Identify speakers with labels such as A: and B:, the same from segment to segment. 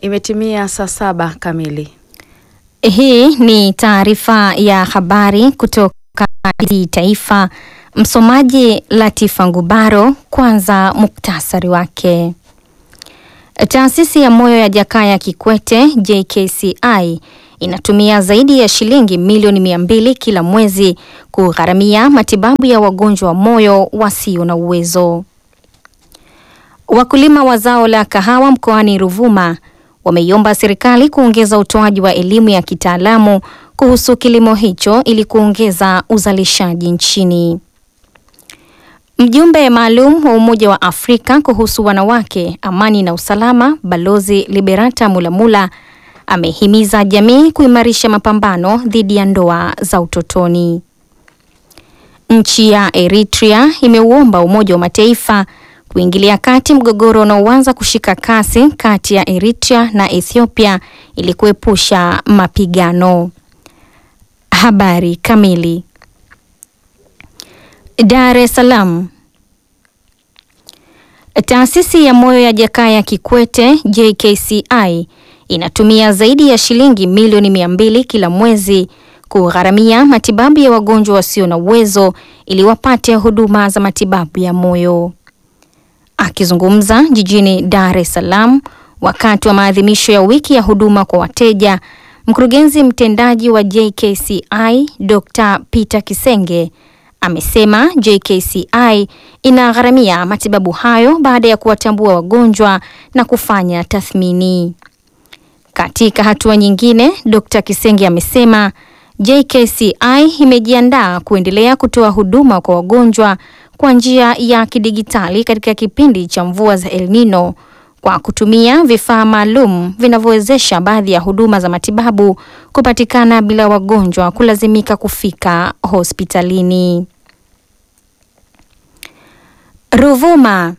A: Imetimia saa saba kamili.
B: Hii ni taarifa ya habari kutoka Taifa. Msomaji Latifa Ngubaro. Kwanza muktasari wake. Taasisi ya moyo ya Jakaya Kikwete JKCI inatumia zaidi ya shilingi milioni mia mbili kila mwezi kugharamia matibabu ya wagonjwa wa moyo wasio na uwezo. Wakulima wa zao la kahawa mkoani Ruvuma wameiomba serikali kuongeza utoaji wa elimu ya kitaalamu kuhusu kilimo hicho ili kuongeza uzalishaji nchini. Mjumbe maalum wa Umoja wa Afrika kuhusu wanawake, amani na usalama, Balozi Liberata Mulamula amehimiza jamii kuimarisha mapambano dhidi ya ndoa za utotoni. Nchi ya Eritrea imeuomba Umoja wa Mataifa kuingilia kati mgogoro unaoanza kushika kasi kati ya Eritrea na Ethiopia ili kuepusha mapigano. Habari kamili. Dar es Salaam. Taasisi ya moyo ya Jakaya Kikwete JKCI inatumia zaidi ya shilingi milioni mia mbili kila mwezi kugharamia matibabu ya wagonjwa wasio na uwezo ili wapate huduma za matibabu ya moyo. Akizungumza jijini Dar es Salaam wakati wa maadhimisho ya wiki ya huduma kwa wateja, mkurugenzi mtendaji wa JKCI Dr. Peter Kisenge amesema JKCI inagharamia matibabu hayo baada ya kuwatambua wagonjwa na kufanya tathmini. Katika hatua nyingine, Dr. Kisenge amesema JKCI imejiandaa kuendelea kutoa huduma kwa wagonjwa kwa njia ya kidigitali katika kipindi cha mvua za El Nino kwa kutumia vifaa maalum vinavyowezesha baadhi ya huduma za matibabu kupatikana bila wagonjwa kulazimika kufika hospitalini. Ruvuma.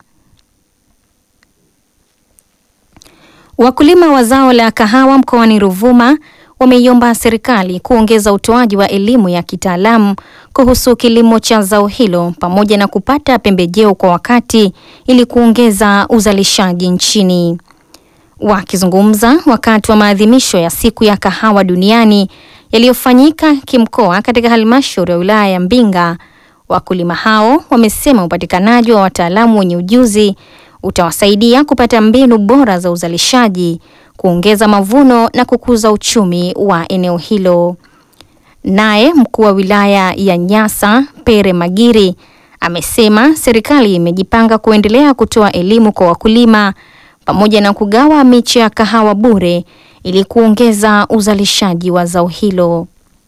B: Wakulima wa zao la kahawa mkoani Ruvuma wameiomba serikali kuongeza utoaji wa elimu ya kitaalamu kuhusu kilimo cha zao hilo pamoja na kupata pembejeo kwa wakati ili kuongeza uzalishaji nchini. Wakizungumza wakati wa maadhimisho ya siku ya kahawa duniani yaliyofanyika kimkoa katika halmashauri ya wilaya ya Mbinga, wakulima hao wamesema upatikanaji wa wataalamu wenye ujuzi utawasaidia kupata mbinu bora za uzalishaji, kuongeza mavuno na kukuza uchumi wa eneo hilo. Naye mkuu wa wilaya ya Nyasa Pere Magiri amesema serikali imejipanga kuendelea kutoa elimu kwa wakulima pamoja na kugawa miche ya kahawa bure ili kuongeza uzalishaji wa zao hilo.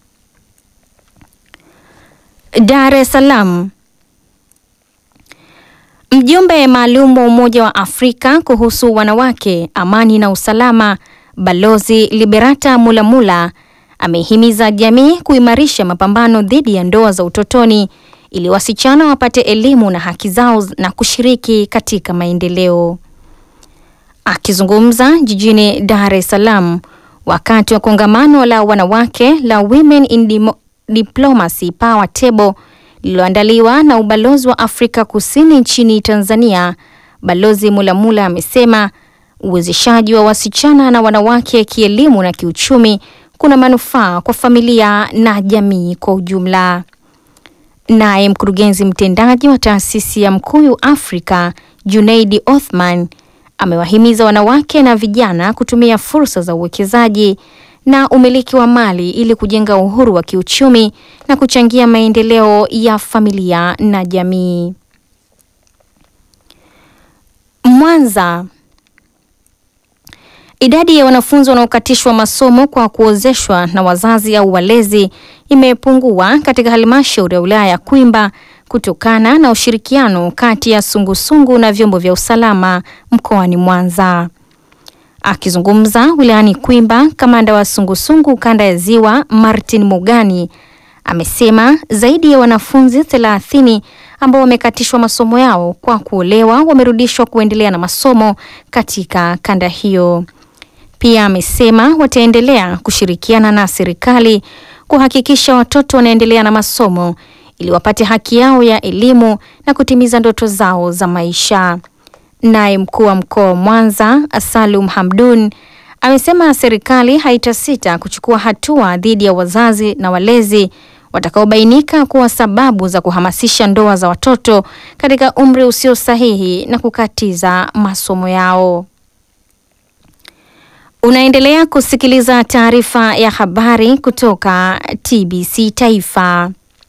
B: Dar es Salaam. Mjumbe maalum wa Umoja wa Afrika kuhusu wanawake, amani na usalama, Balozi Liberata Mulamula amehimiza jamii kuimarisha mapambano dhidi ya ndoa za utotoni ili wasichana wapate elimu na haki zao na kushiriki katika maendeleo. Akizungumza jijini Dar es Salaam wakati wa kongamano la wanawake la Women in Diplomacy Power Table lililoandaliwa na ubalozi wa Afrika Kusini nchini Tanzania, Balozi Mulamula amesema uwezeshaji wa wasichana na wanawake kielimu na kiuchumi kuna manufaa kwa familia na jamii kwa ujumla. Naye mkurugenzi mtendaji wa taasisi ya Mkuyu Afrika, Junaidi Othman, amewahimiza wanawake na vijana kutumia fursa za uwekezaji na umiliki wa mali ili kujenga uhuru wa kiuchumi na kuchangia maendeleo ya familia na jamii. Mwanza. Idadi ya wanafunzi wanaokatishwa masomo kwa kuozeshwa na wazazi au walezi imepungua katika halmashauri ya wilaya ya Kwimba kutokana na ushirikiano kati ya sungusungu na vyombo vya usalama mkoani Mwanza. Akizungumza wilayani Kwimba, kamanda wa sungusungu kanda ya Ziwa Martin Mugani amesema zaidi ya wanafunzi 30 ambao wamekatishwa masomo yao kwa kuolewa wamerudishwa kuendelea na masomo katika kanda hiyo. Pia amesema wataendelea kushirikiana na serikali kuhakikisha watoto wanaendelea na masomo ili wapate haki yao ya elimu na kutimiza ndoto zao za maisha. Naye mkuu wa mkoa wa Mwanza Salum Hamdun amesema serikali haitasita kuchukua hatua dhidi ya wazazi na walezi watakaobainika kuwa sababu za kuhamasisha ndoa za watoto katika umri usio sahihi na kukatiza masomo yao. Unaendelea kusikiliza taarifa ya habari kutoka TBC Taifa.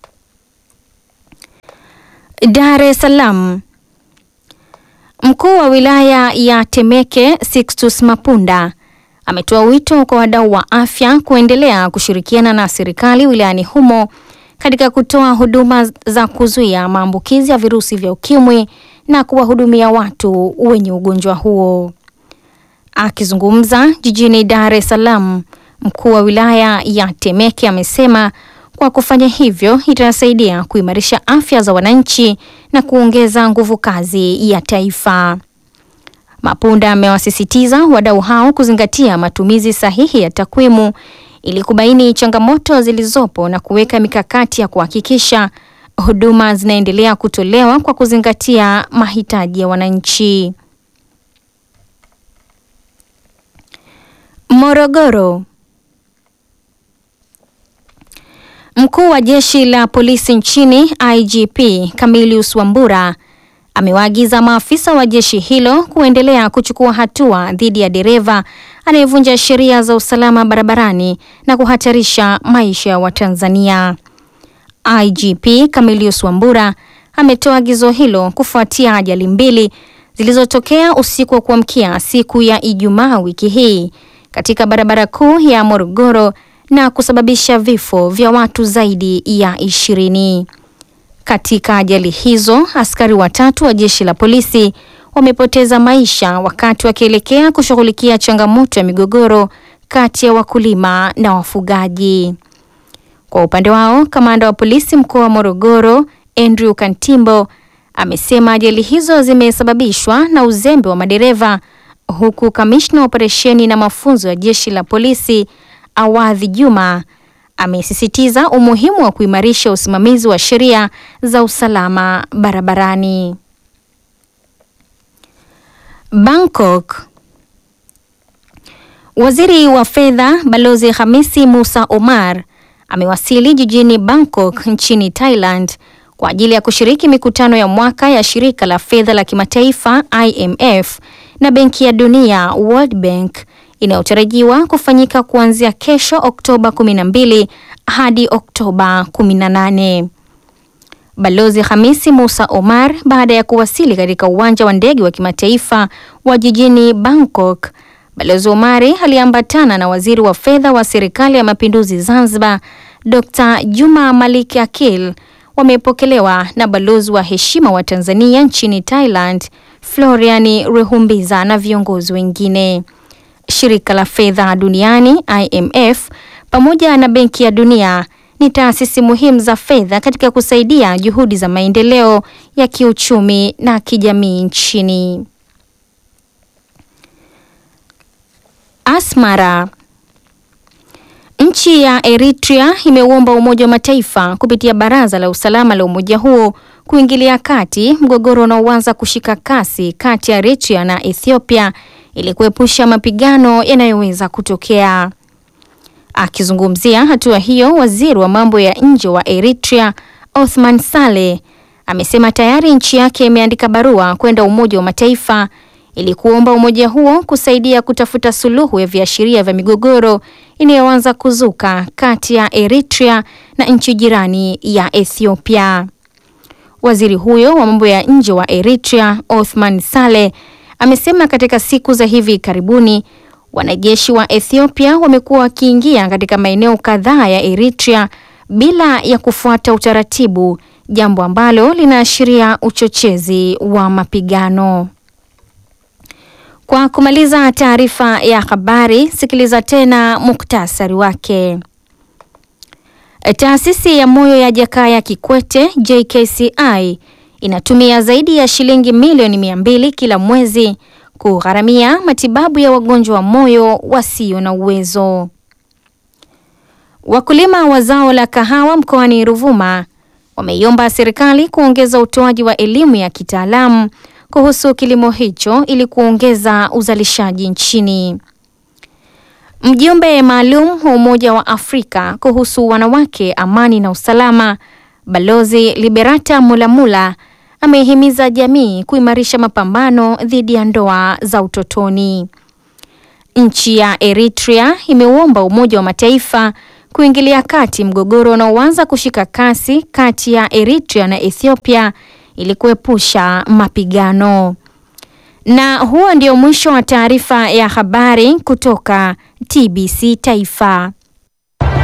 B: Dar es Salaam. Mkuu wa wilaya ya Temeke Sixtus Mapunda ametoa wito kwa wadau wa afya kuendelea kushirikiana na serikali wilayani humo katika kutoa huduma za kuzuia maambukizi ya virusi vya ukimwi na kuwahudumia watu wenye ugonjwa huo. Akizungumza jijini Dar es Salaam, mkuu wa wilaya ya Temeke amesema kwa kufanya hivyo itasaidia kuimarisha afya za wananchi na kuongeza nguvu kazi ya taifa. Mapunda amewasisitiza wadau hao kuzingatia matumizi sahihi ya takwimu ili kubaini changamoto zilizopo na kuweka mikakati ya kuhakikisha huduma zinaendelea kutolewa kwa kuzingatia mahitaji ya wananchi. Morogoro. Mkuu wa jeshi la polisi nchini IGP Camillus Wambura amewaagiza maafisa wa jeshi hilo kuendelea kuchukua hatua dhidi ya dereva anayevunja sheria za usalama barabarani na kuhatarisha maisha ya Watanzania. IGP Camillus Wambura ametoa agizo hilo kufuatia ajali mbili zilizotokea usiku wa kuamkia siku ya Ijumaa wiki hii katika barabara kuu ya Morogoro na kusababisha vifo vya watu zaidi ya ishirini. Katika ajali hizo, askari watatu wa jeshi la polisi wamepoteza maisha wakati wakielekea kushughulikia changamoto ya migogoro kati ya wakulima na wafugaji. Kwa upande wao, kamanda wa polisi mkoa wa Morogoro, Andrew Kantimbo, amesema ajali hizo zimesababishwa na uzembe wa madereva, huku kamishna wa operesheni na mafunzo ya jeshi la polisi Awadhi Juma amesisitiza umuhimu wa kuimarisha usimamizi wa sheria za usalama barabarani. Bangkok. Waziri wa Fedha Balozi Hamisi Musa Omar amewasili jijini Bangkok nchini Thailand kwa ajili ya kushiriki mikutano ya mwaka ya shirika la fedha la kimataifa IMF na Benki ya Dunia World Bank inayotarajiwa kufanyika kuanzia kesho Oktoba 12 hadi Oktoba 18. Balozi Hamisi Musa Omar baada ya kuwasili katika uwanja wa ndege wa kimataifa wa jijini Bangkok, Balozi Omari aliambatana na waziri wa fedha wa serikali ya mapinduzi Zanzibar, Dr. Juma Malik Akil. Wamepokelewa na balozi wa heshima wa Tanzania nchini Thailand, Florian Rehumbiza na viongozi wengine. Shirika la fedha duniani IMF pamoja na Benki ya Dunia ni taasisi muhimu za fedha katika kusaidia juhudi za maendeleo ya kiuchumi na kijamii nchini. Asmara. Nchi ya Eritrea imeuomba Umoja wa Mataifa kupitia Baraza la Usalama la umoja huo kuingilia kati mgogoro unaoanza kushika kasi kati ya Eritrea na Ethiopia ili kuepusha mapigano yanayoweza kutokea. Akizungumzia hatua hiyo, waziri wa mambo ya nje wa Eritrea Othman Saleh amesema tayari nchi yake imeandika barua kwenda Umoja wa Mataifa ili kuomba umoja huo kusaidia kutafuta suluhu ya viashiria vya migogoro inayoanza kuzuka kati ya Eritrea na nchi jirani ya Ethiopia. Waziri huyo wa mambo ya nje wa Eritrea Othman Saleh amesema katika siku za hivi karibuni wanajeshi wa Ethiopia wamekuwa wakiingia katika maeneo kadhaa ya Eritrea bila ya kufuata utaratibu, jambo ambalo linaashiria uchochezi wa mapigano. Kwa kumaliza taarifa ya habari, sikiliza tena muktasari wake. Taasisi ya moyo ya Jakaya Kikwete JKCI inatumia zaidi ya shilingi milioni mia mbili kila mwezi kugharamia matibabu ya wagonjwa wa moyo wasio na uwezo. Wakulima wa zao la kahawa mkoani Ruvuma wameiomba serikali kuongeza utoaji wa elimu ya kitaalamu kuhusu kilimo hicho ili kuongeza uzalishaji nchini. Mjumbe maalum wa Umoja wa Afrika kuhusu wanawake, amani na usalama, Balozi Liberata Mulamula amehimiza jamii kuimarisha mapambano dhidi ya ndoa za utotoni. Nchi ya Eritrea imeuomba Umoja wa Mataifa kuingilia kati mgogoro unaoanza kushika kasi kati ya Eritrea na Ethiopia ili kuepusha mapigano. Na huo ndio mwisho wa taarifa ya habari kutoka TBC Taifa.